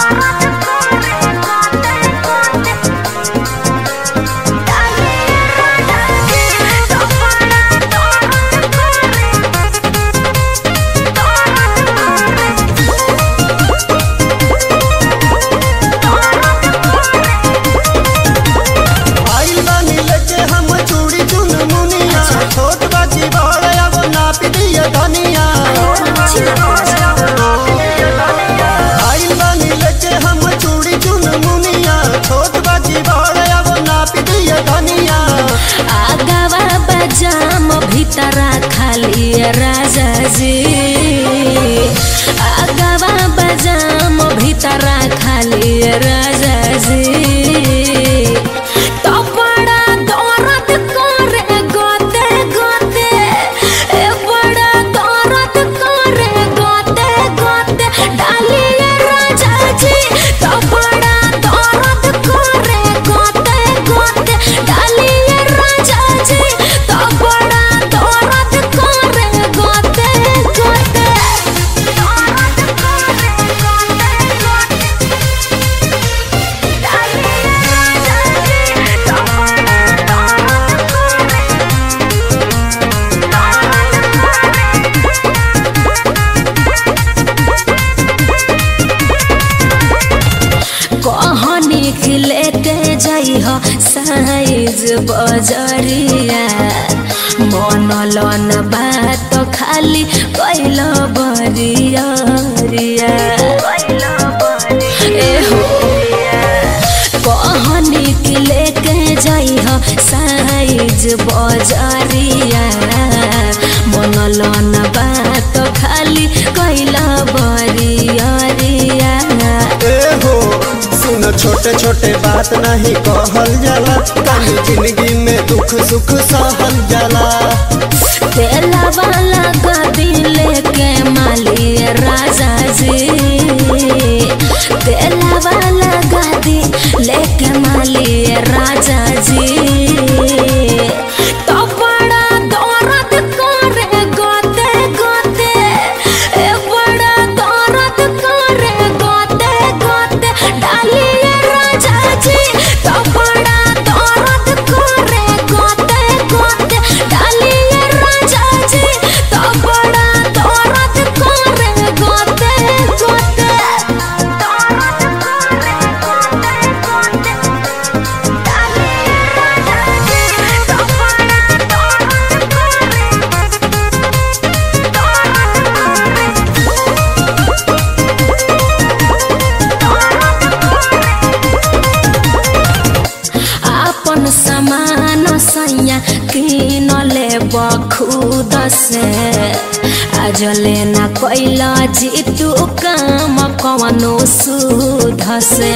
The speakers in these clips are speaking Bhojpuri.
आइल बानी लेके हम चूड़ी चुन मुनिया छोट बाजी बड़ अब नाप दिया धनिया आइल बानी लेके हम चूड़ी चुन मुनिया छोट बाजी बड़ अब नाप दिया धनिया आगावा बजाम भीतरा खाली राजा जी आगावा बजाम भीतरा खाली राजा जी तो बड़ा दर्द करे गोते गोते ए बड़ा दर्द करे गोते गोते डालिए राजा जी तो बड़ा दर्द करे गोते गोते डालिए राजा जी तो बड़ा दर्द करे गोते गोते दर्द करे गोते गोते डालिए राजा जी तो बड़ा दर्द करे कहनी खिले के जाइ हो साइज बजरिया मन लन बात खाली कैल बरिया ए हो कहनी के लेके जाइ हो साइज बजरिया मन लन बात खाली कैल बरिया ए हो सुन छोटे छोटे बात नहीं कहल जाला काली जिंदगी में दुख सुख सहल जाला तेला वाला गदी लेके माली राजा जी तेला वाला गदी लेके माली राजा जी तो बड़ा दर्द करे गोते गोते ए बड़ा दर्द करे गोते गोते डालिए राजा जी तो बड़ा दर्द करे गोते गोते डालिए राजा जी तो बड़ा दर्द करे गोते गोते दर्द करे गोते गोते डालिए राजा जी तो बड़ा दर्द आपन समान सैया किन ले बखुद से आज लेना कैला जीतू काम कवनो सुध से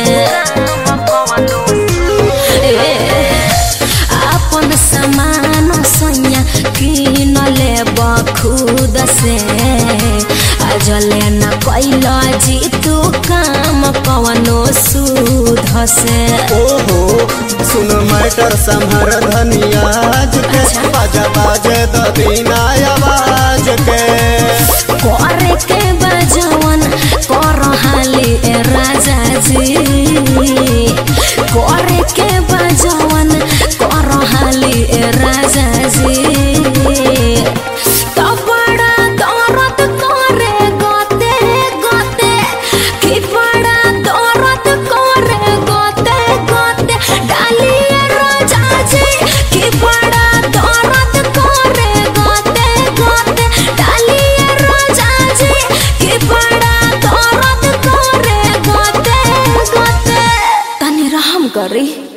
ए, आपन समान सैया किन ले बखुद से आज लेना कैला जीतू काम कवनो सुध से ओहो सुन मैटर संभर धनियाज के बाजा बाजे द बिना आवाज के करे के बजवन कर हाली ए राजा जी करे के बजवन कर हाली ए राजा जी तो बड़ा दर्द करे गोते गोते कि बड़ा दर्द करे गोते गोते डालिए राजा जी कि बड़ा दर्द करे गोते गोते डालिए राजा जी कि बड़ा दर्द करे गोते गोते तनी रहम करी